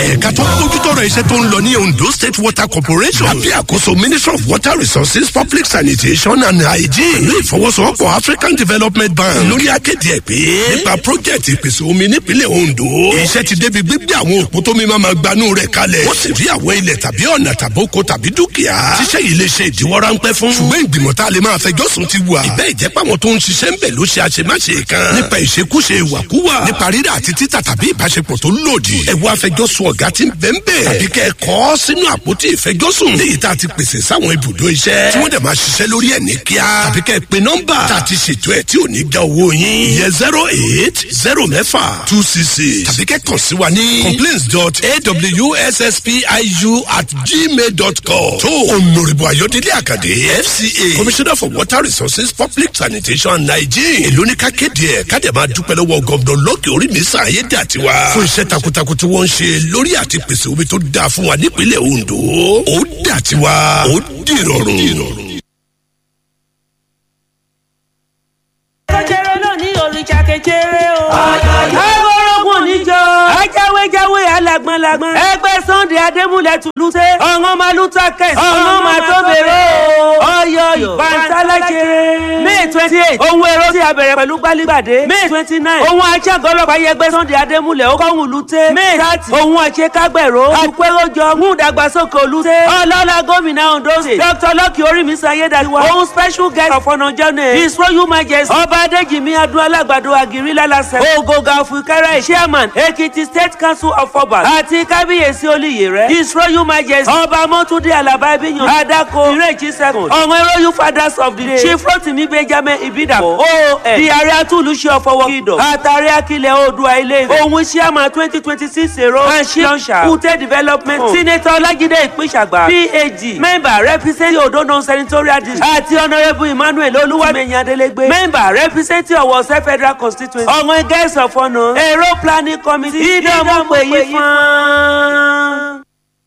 ẹ̀ka tó ń bójútọ́rọ̀ iṣẹ́ tó ń lọ ní ondo state water corporation àbí àkóso ministry of water resources public sanitation and hygiene ní ìfọwọ́sowọ́pọ̀ african development bank lórí akéde ẹ̀ pé nípa project ìpèsè omi nípínlẹ̀ ondo iṣẹ́ ti débi gbígbé àwọn òpó tó mi máa ma gbanú rẹ̀ kalẹ̀ wọ́n sì rí àwọn ilẹ̀ tàbí ọ̀nà tàbóko tàbí dúkìá tíṣẹ́ yìí lè ṣe ìdíwọ́ ráńpẹ́ fún ṣùgbọ́n ìgbìmọ̀ tá a lè máa fẹjọ́ sùn ti wà ìbẹ́ ìjẹ́pá wọn tó ń ṣiṣẹ́ ń bẹ̀ ló ṣe àṣemáṣe kan nípa ìṣekúṣe ìwàkúwà nípa rírà àti títà tàbí ìbáṣepọ̀ tó lòdì ẹ wá fẹjọ́sùn ọ̀gá tí ń bẹ̀ ń bẹ̀ tàbí kẹ́ ẹ kọ́ sínú àpótí ìfẹjọ́sùn léyìí tá a ti pèsè sáwọn ibùdó iṣẹ́ tí wọ́n dẹ̀ máa ṣiṣẹ́ lórí ẹ̀ ní kíá tàbí kẹ́ ẹ pe nọ́mbà tá a ti ṣètò ẹ̀ tí ò ní já owó yín ìyẹn zero eight zero mẹ́fà two six six tàbí kẹ́ kàn sí wa ní complaints dot awsspiu at gmail dot com tó onoribo ayọ̀délé àkàdé fca commissioner for water resources public sanitation and hygiene èló ní ká kéde ẹ̀ ká dẹ̀ máa dúpẹ́ lọ́wọ́ gọ́ọ̀dọ̀ lọ́kì orí mi sàn ayé dà tiwa fún iṣẹ́ takuntakun tí wọ́n ń ṣe lórí àti pèsè omi tó dáa fún wa nípínlẹ̀ ondo ó dà tiwa ó dìrọ̀rùn. kẹjẹrẹ náà ní òrìṣà kẹjẹrẹ o. agbórógùn níjọ. ajáwéjáwé alágbọ̀nlágbọ̀n. ẹgbẹ́ sunday adémúlẹ̀ tùlùsẹ̀. ọ̀ngọ́n máa lù takẹ̀. ọ̀ngọ́n máa tó bèrè o. ọyọ ìbántálàjẹrẹ. may twenty eight ohun èrò tí a bẹ̀rẹ̀ pẹ̀lú gbálígbàdé. may twenty nine ohun ajágọ́ ọlọ́pàá yẹgbẹ́ sunday adémúlẹ̀ ó kọ́hún lùtẹ́. may thirty ohun àṣekágbẹ̀rọ. àpéròjọ mú ìdàgbàsókè olùtẹ́. ọlọ́lá gómìnà ondo state. dr lọ́kì orímísọ ayédáiwa. ohun special guest of honour journey. his royal majesty. ọba adéjìmí adúlá alágbàdo àgírí lálàsẹ. ògògà òfìkẹ́rẹ́ chairman ekiti state council of obas. àti kábíyèsí olùyè rẹ̀. his royal majesty. ọba mọ́túndé alaba ibiyan. adako ìrèjì second. ọ̀wọ́n royal fathers of the day. chief rotimi benjamin ibidapo. oon di ààrẹ atúlùṣe ọ̀fọwọ́ kìdọ̀. àtàrí akilẹ̀ oòdùà ilé ìfẹ́. ohun chairman twenty twenty six èrò. àṣì lọ́nṣà. kùtẹ́ development. senator ọlájídé ìpínṣàgbà. phd member representing odo non-senatorial district. àti honourable emmanuel olúwàmẹ̀yìn adélégbé. member representing ọ̀wọ̀sẹ̀ federal constituency. ọ̀wọ́n guest of honour. èrò planning committee. ìdánwò pè yí fún un.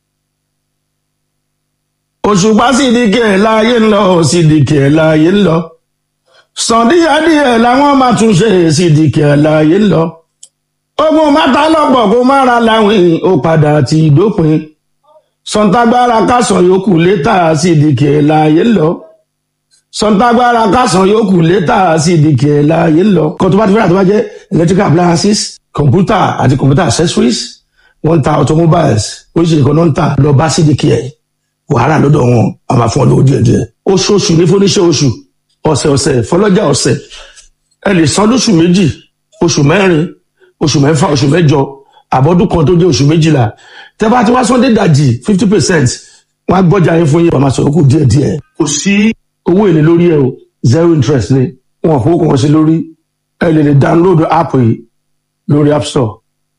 òṣùpá sídìkì ẹ̀ láàyè ń lọ sídìkì ẹ̀ láàyè ń lọ sàndíyàdíyẹ làwọn máa tún ṣe sídìkì ẹ̀ láàyè ń lọ ogun mátà lọ́pọ̀ kó má ra láwìn ó padà ti dópin sọ̀ǹtàgbára kásán yòókù létà sídìkì ẹ̀ láàyè ń lọ sọ̀ǹtàgbára kásán yòókù létà sídìkì ẹ̀ láàyè ń lọ kó tó bá ti fẹ́ràn tó bá jẹ́ electrical appliances computer àti computer accessories wọ́n ń ta automobiles oríṣiríṣi kan náà ń tà lọ bá sídìkì ẹ̀ wàhálà lọ́dọ̀ wọn a máa fún ọ lówó díẹ̀ díẹ̀ oṣooṣù ní fúnníṣẹ́ oṣù ọ̀sẹ̀ ọ̀sẹ̀ fọlọ́jà ọ̀sẹ̀ ẹ lè san lóṣù méjì oṣù mẹ́rin oṣù mẹ́fà oṣù mẹ́jọ àbọ̀dún kan tó jẹ́ oṣù méjìlá tẹ́ bá ti wá sọ́ndé dàjì fifty percent wọ́n á gbọ́jà yín fún yín wọ́n máa sọ̀rọ̀ kù díẹ̀ díẹ̀ kò sí owó èlé lórí ẹ o zero interest ni wọn ò fowó kan sí lórí ẹ lè lè download app yìí lórí app store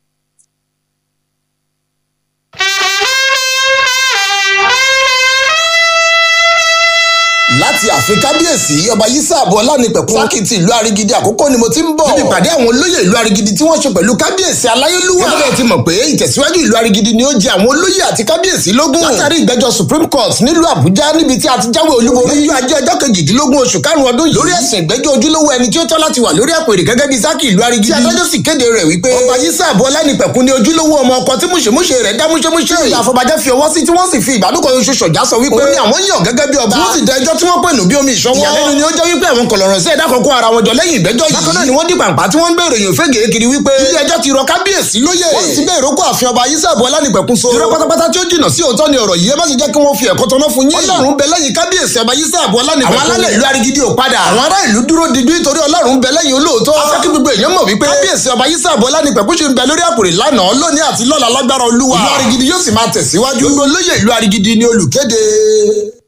láti ààfin kábíyèsí ọba yísà àbọ̀ ọlánipẹ̀kun sákìtì ìlú arigidi àkókò ni mo ti ń bọ̀. níbi ìpàdé àwọn olóyè ìlú arigidi tí wọ́n ṣe pẹ̀lú kábíyèsí aláyélúwà. gẹ́gẹ́ bí ti mọ̀ pé ìtẹ̀síwájú ìlú arigidi ni ó jẹ àwọn olóyè àti kábíyèsí lógún. látàrí ìgbẹ́jọ́ supreme court nílùú àbújá níbi tí a ti jáwé olúborí. lójú ajé ọjọ́ kejìdínlógún oṣù karùn-ún ọdún yìí. lórí ẹ̀sìn ìgbẹ́jọ́ ojúlówó ẹni tí ó tọ́ láti wà lórí àpèrè gẹ́gẹ́ bí sákì ìlú arigidi. tí adájọ́ sì kéde rẹ̀ wípé ọba yísà àbọ̀ ọlánipẹ̀kun ni ojúlówó ọmọ ọkọ tí múṣemúṣe rẹ̀ dá múṣemúṣe. ìyá àfọbàjẹ́ fi ọwọ́ sí tí wọ́n sì fi ìbádùkọ̀ oṣù ṣọ̀já sọ wípé. òun ni àwọn yàn gẹ́gẹ́ bí ọba. tí wọ́n sì da ẹjọ́ tí wọ́n pè nù bí omi ìṣọwọ́. ìyàlẹ́nu ni ó jẹ́ wípé àwọn kọ̀lọ̀rọ̀ sí ẹ̀dá kọ̀ọ̀kan ara wọn jọ lẹ́yìn ìgbẹ́jọ́ yìí. bákan náà ni wọ́n di pàǹpá tí wọ́n ń bèrè èèyàn fẹ́gẹ̀ẹ́ kiri wípé. ilé ẹjọ́ ti rọ kábíyèsí lóye. wọ́n sì bẹ́ẹ̀ rókò àfin ọba ayísàbọ̀ ọlánìpẹ̀kun so. irọ́ pátápátá tí ó jìnnà sí òótọ́ ni ọ̀rọ̀ yìí ẹ má ṣe jẹ́ kí wọ́n fi ẹ̀kọ́ tọ́ná fún yín. ọlọ́run bẹ lẹ́yìn kábíyèsí ọba ayísàbọ̀ ọlánìpẹ̀kun. àwọn alálẹ̀ ìlú arigidi ò padà. àwọn ará ìlú dúró digbí torí ọlọ́run bẹ lẹ́yìn olóòótọ́. afẹ́ kí gbogbo èèyàn mọ̀ wípé kábíyèsí ọba ayísàbọ̀ ọlánìpẹ̀kun ṣe ń bẹ lórí àpòrè lánàá lónìí àti lọ́la lágbára olúwa. ìlú arigidi yóò sì máa tẹ̀síwájú. gbogbo olóyè ìlú arigidi ni olùkéde.